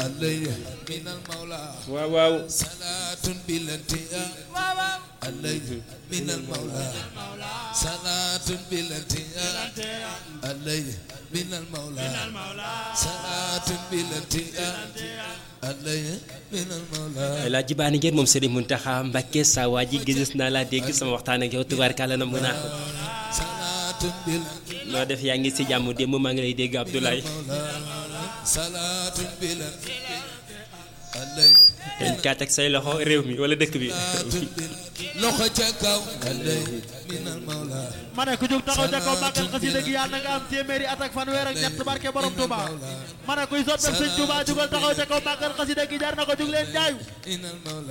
علي من المولى waaw waaw صلاة بالانتهاء علي من المولى صلاة بالانتهاء علي من المولى صلاة بالانتهاء علي من المولى laa jibaani ngeen moom Serigne Mountakha Mbacké saa waa ji gis naa laa dégg sama waxtaan ak yow tubaarkàlla na mën a صلاة بالانتهاء noo def yaa ngi si jàmm démb maa ngi lay dégg Abdoulaye صلاة بالانتهاء علي dañ kaa teg say loxo réew mi wala dëkk bi loxo ca kaw علي من المولى ma ne ku jóg taxaw ca kaw màggal xasida gi yàlla na nga am téeméeri at ak fanweer ak ñett barke borom Touba ma ne kuy soppal sëñ Touba jugal taxaw ca kaw màggal xasida gi jar na ko jug leen jaayu من المولى